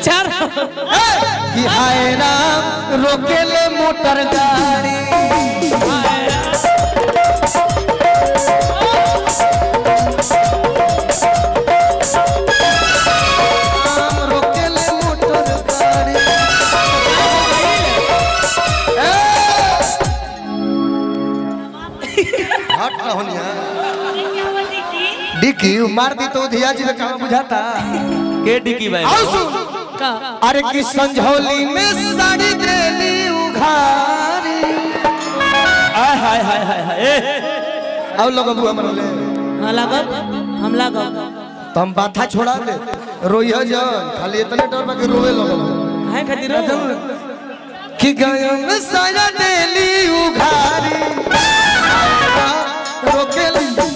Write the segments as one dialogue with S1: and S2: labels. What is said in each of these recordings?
S1: चार
S2: कि हाय राम रोकेले मोटर गाड़ी राम रोकेले मोटर गाड़ी हट ना होनिया डिकी मार दी तो धिया जी का बुझाता
S3: के डिकी भाई
S2: आओ सुन
S1: का
S2: अरे कि संझौली में साड़ी देली उघारी
S3: आय हाय हाय हाय हाय ए
S2: अब लोग अबू हमर ले
S1: हाँ लागब हम लागब
S2: तो हम बाथा छोड़ा दे रोइह जन खाली इतने डर बा कि रोए लगल
S1: है खातिर
S2: कि गयो में साया देली उघारी रोके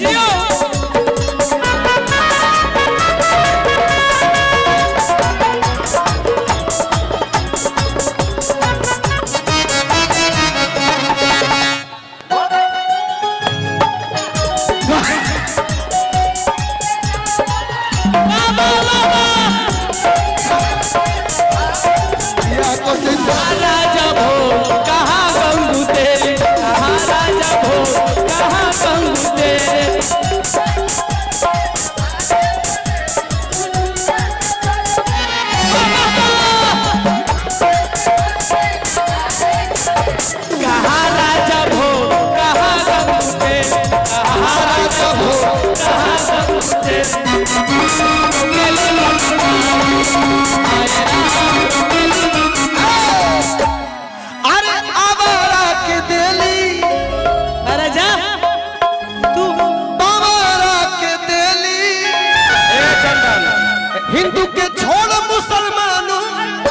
S2: या तो जिंदा
S1: राजा भो कहाँ गंगू तेरे कहाँ राजा भो कहाँ गंगू तेरे कहाँ राजा भो कहाँ गंगू तेरे कहाँ राजा भो कहाँ गंगू तेरे
S2: अरे आवारा के देली
S1: अरे जा तू
S2: बाबारा के देली
S3: ए चंदन
S2: हिंदू के छोड़ मुसलमानों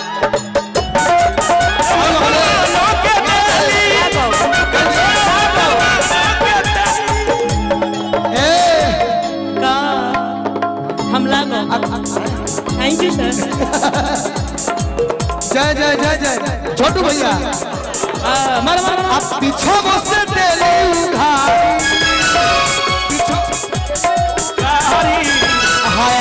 S2: ए
S1: का हम लागब थैंक यू सर
S2: जय जय जय जय छोटू भैया
S1: मर मर
S2: आप पीछे बसे देली उघारी हाय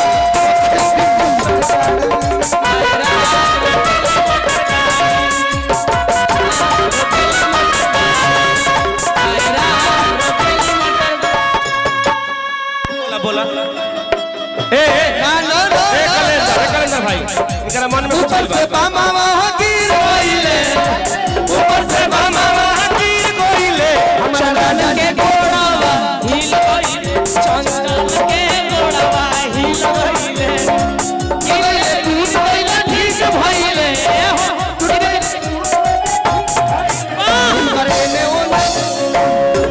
S3: बोला बोला ए ए
S2: ना ना ना
S3: ए कलेंदर ए कलेंदर भाई इनका मन में कुछ
S2: ऊपर से
S3: बा
S2: बामा गिर गइले
S3: ऊपर से मामा गिर गइले
S1: चंदन के गोड़वा हिल गइले चंदन के गोड़वा हिल गइले गिले टूट गइले ठीक भइले हो टूट गइले
S2: करे ने ओने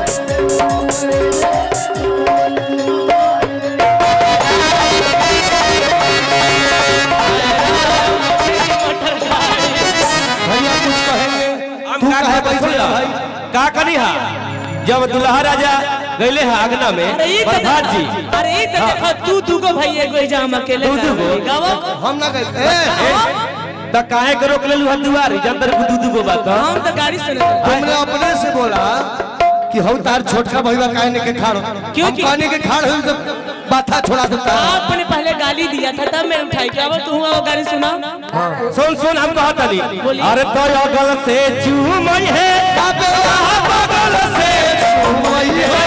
S2: भैया कुछ कहेंगे
S3: हम
S2: तू
S3: का
S2: कहे
S3: कहे
S2: बैठल
S3: बैठल
S2: भाई
S3: का करी हा जब दुल्हा राजा गइले हा आंगना में
S1: अरे ई
S3: प्रधान जी
S1: अरे ई त देखो तू तू को भाई एगो एजा हम अकेले
S3: तू दू गो?
S1: गावो
S2: हम ना गए ए
S3: त काहे के रोक लेलु हा दुआरी जंतर दू दू गो बात
S1: हम तो गाड़ी से नहीं
S2: तुमने अपने से बोला कि हम तार छोटका भैया कहने के खाड़
S1: क्यों
S2: हम
S1: कि-
S2: कहने के खाड़ हुई तो बाथा छोड़ा देता
S1: आपने पहले गाली दिया था तब मैं उठाई क्या वो तू वो गाड़ी सुना
S3: सुन सुन हम कहत हनी
S1: बोलिए।
S3: अरे तो अगल से चूमई है बगल से चूमई है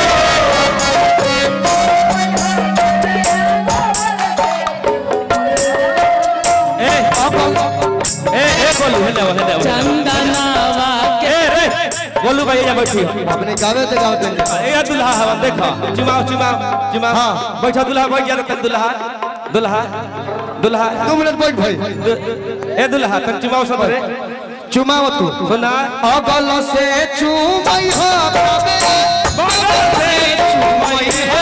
S3: ए ए ए बोलू हेले हेले
S1: चंदनावा के
S3: ए रे बोलू भाई यहाँ बैठी
S2: अपने गावे ते गावे ते
S3: ए दुल्हा हवा देखो चुमाओ चुमाओ चुमाओ
S2: हाँ।
S3: बैठा दुल्हा बैठ जा तन दुल्हा दुल्हा दुल्हा
S2: दो मिनट बैठ भाई
S3: दु- ए दुल्हा तन चुमाओ सब रे
S2: चुमाव तू
S3: सुना
S2: अगल से चुमई हो
S3: बगल से चुमई है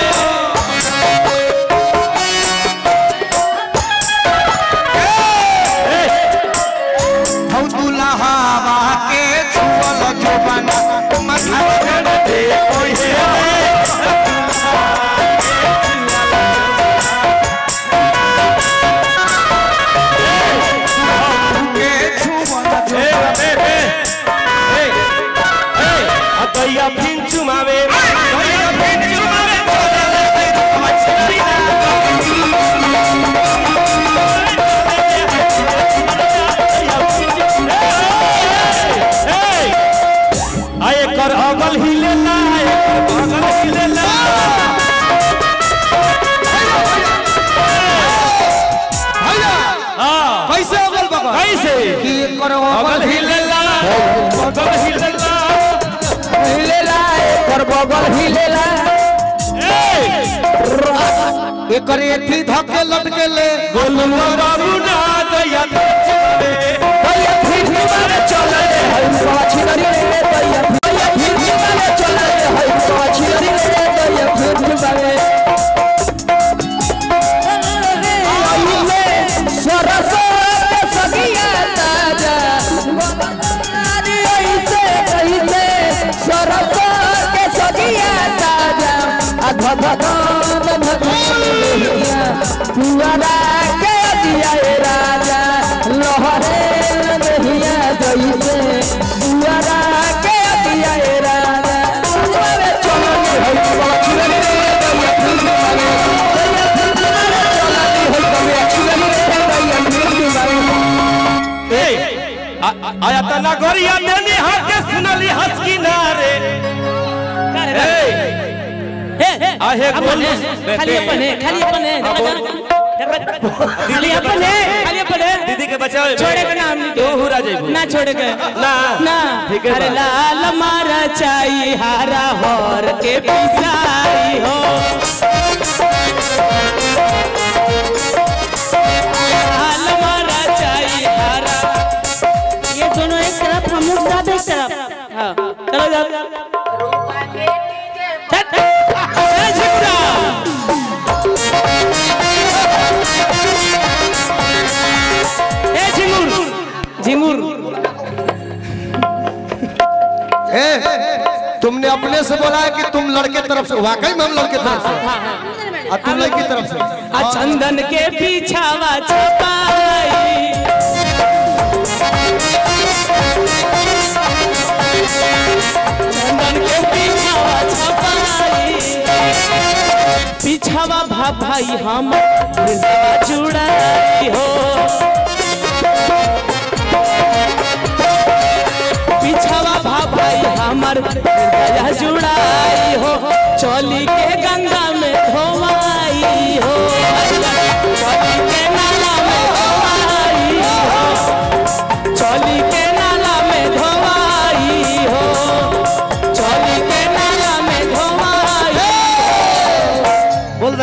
S2: हम दुल्हावा के छुअल जुबाना मथा
S3: दे कोई है
S2: के छुअल
S3: ए ए ए ए ए अतैया फिन चुमावे कैसे
S2: कि एकर
S3: बगल
S2: अगल
S3: हिलेला बगल हिलेला
S1: हिलेला एकर बगल हिलेला
S3: ए
S2: एकर एथी धके लटके ले
S3: गोलुआ बाबू ना दया तुझे
S1: दैया फिर मारे चले हई पाछी लरी रे दैया दैया फिर मारे चले हई पाछी लरी रे दैया फिर मारे आइले सरस के सगिया ताजा नारी ऐसे कहिते सरस के सगिया ताजा अध भगवान भगवान पुआरा के दिया ए राजा लहरे नहिया जइसे पुआरा के दिया ए राजा अरे चलो हई पाछी रे दैया फिर मारे दैया फिर मारे चला दी हई कमे छिलनी रे दैया फिर मारे
S3: ए आ- आ- आया त नगरिया देनी हाथे सुनली हंस किनारे ए आहे गोलू
S1: खाली अपन है खाली अपन है खाली अपन है खाली अपन है
S3: दीदी के बचाओ
S1: छोड़े का नाम नहीं
S3: तो हुरा जाइबू
S1: ना छोड़े के
S3: ना
S1: ना
S3: ठीक है
S1: अरे
S3: बा।
S1: लाल मारा चाई हारा होर के पिसाई हो लाल मारा चाई हारा ये दोनों एक तरफ हम लोग सब एक तरफ हाँ चलो जाओ चल। ए, झिपरा। ए झिंगुर झिंगुर
S2: ए तुमने अपने से बोला है कि तुम लड़के तरफ से वाकई में हम लड़के तरफ से और तुम लड़की तरफ से
S1: आ चंदन के पीछावा छपाई चंदन के पीछावा छपाई पीछावा भा भाई हम हृदय जुड़ाई हो पीछावा भा भाई हमर हृदय जुड़ाई हो चोली के गंगा